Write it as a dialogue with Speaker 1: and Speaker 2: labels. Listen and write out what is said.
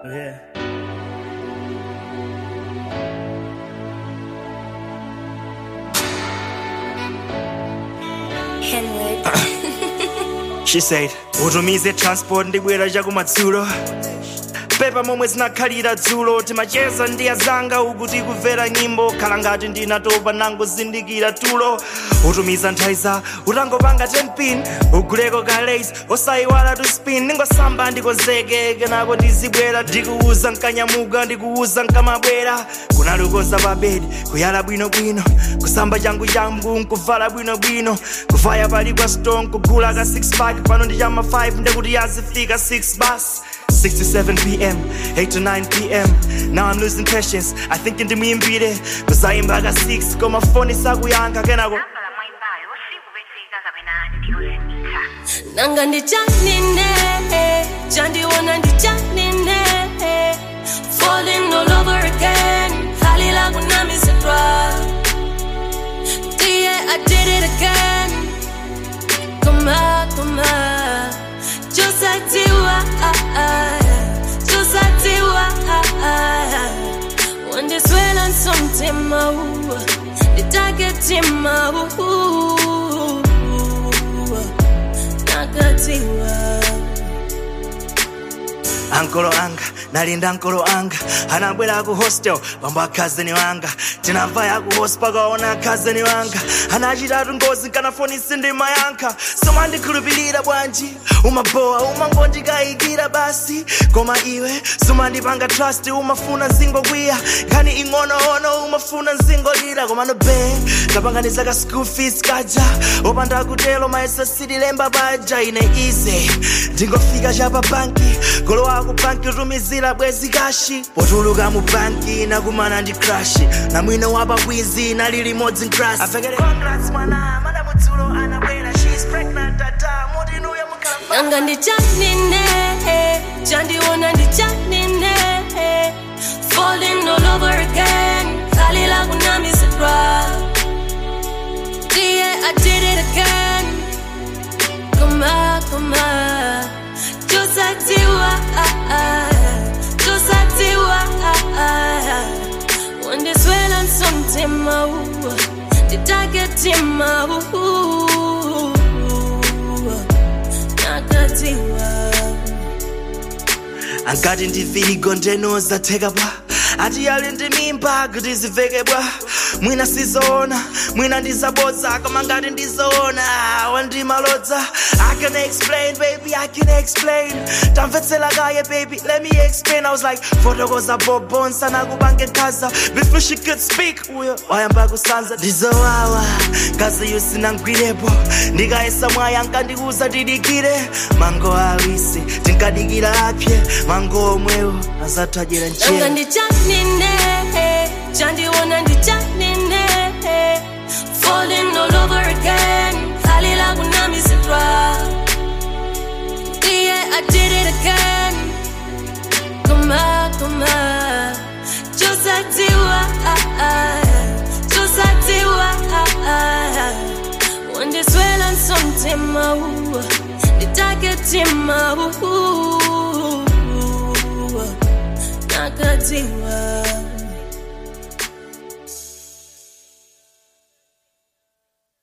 Speaker 1: Yeah.
Speaker 2: Henwood.
Speaker 1: She said, utumize transport ndibwera chakumadzulo pepa momwe zinakhalira dzulo timacheza ndi azanga uku tikumvera nyimbo khala ngati ndinatopa nangozindikira tulo utumiza nthaiza utangopanga 10 pin uguleko ka lace osayiwala tu spin ningosamba ndikonzeke kenako ndizibwera ndikuuza nkanyamuka ndikuuza nkamabwera kunalukoza pa bedi kuyala bwinobwino kusamba changu changu nkuvala bwinobwino kuvaya pali kwa stone kugula ka 6 pack pano ndi chama 5 ndekuti yazifika 6 bus 6 to 7 p.m., 8 to 9 p.m. Now I'm losing patience. I think into me and beat it. Cause I ain't back at 6. Got my phone is up, we ain't gonna go.
Speaker 3: nambala mwaibayo sikupezeka kapena ndiyozimika
Speaker 2: nanga ndichanine chandiona ndichanine falling all over again halila kunamisidwa yeah i did it again koma koma josatiwa josatiwa wandiswela nsomtima nditaketima nakatiwa
Speaker 1: ankolo anga nalinda ankolo anga anabwera ku hostel pambo akhazeni wanga tinamva ya ku host pakaona akhazeni wanga anachitatu ngozi nkanafoni sindimayankha somandikhulupirira bwanji umabowa umangondikayikira basi koma iwe sumandipanga trust umafuna nzingokwiya nkhani ing'onoono umafuna nzingolira komano be tapanganiza ka school fees kaja opanda kutelo maesa sitilemba baja ine ize ndingofika chapa banki golo wako banki utumizira bwezi kashi potuluka mu banki nakumana ndi crashi na mwino wapa bwizi nali limodzi nkrasi avekere congrats mwana madamu dzulo anabwera she's pregnant tata mutinuya mukhala
Speaker 2: nanga ndichanine chandiona ndichanine falling all over again khalila kunamisidwa yeah i did it again koma koma josatiwa josatiwa wandiswela nsomtima nditaketima nakatiwa
Speaker 1: angati ndivirigo ndenoza thekabwa ati ali ndi mimba kuti zivekebwa mwina sizoona mwina ndizabodza koma ngati ndizoona wandimalodza i can explain baby i can explain tamvetsela kaye baby let me explain i was like fotokoza bobonsa nakubange nkhaza before she could speak uyo wayamba kusanza ndizowawa ngazi yusinangwirepo ndikayesa mwaya nkandiuza tidikire mango awisi tinkadikira apye mango omwewo azathajera
Speaker 2: nanga
Speaker 1: njera
Speaker 2: ndichanine chandiona ndichanine falling all over again khalila kunamisidwa yeah i did it again koma koma josatiwa josatiwa wandiswela nsomtima nditaketima nakatiwa